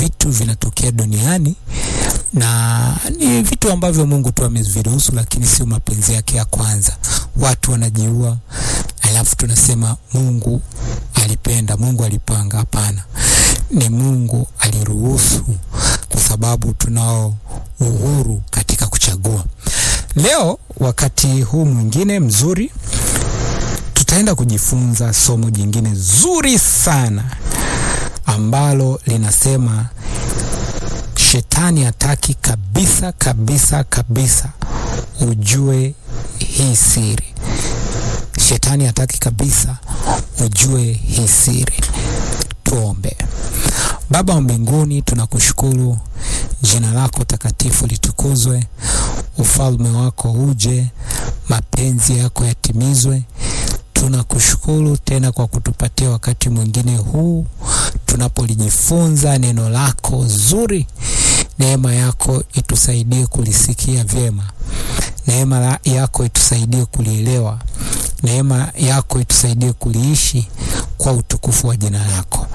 vitu vinatokea duniani na ni vitu ambavyo Mungu tu ameviruhusu, lakini sio mapenzi yake ya kwanza. Watu wanajiua, alafu tunasema Mungu alipenda, Mungu alipanga. Hapana, ni Mungu aliruhusu, kwa sababu tunao uhuru katika kuchagua. Leo wakati huu mwingine mzuri, tutaenda kujifunza somo jingine zuri sana ambalo linasema Shetani hataki kabisa kabisa kabisa ujue hii siri. Shetani hataki kabisa ujue hii siri. Tuombe. Baba wa mbinguni, tunakushukuru, jina lako takatifu litukuzwe, ufalme wako uje, mapenzi yako yatimizwe. Tunakushukuru tena kwa kutupatia wakati mwingine huu tunapolijifunza neno lako zuri. Neema yako itusaidie kulisikia vyema. Neema yako itusaidie kulielewa. Neema yako itusaidie kuliishi kwa utukufu wa jina lako.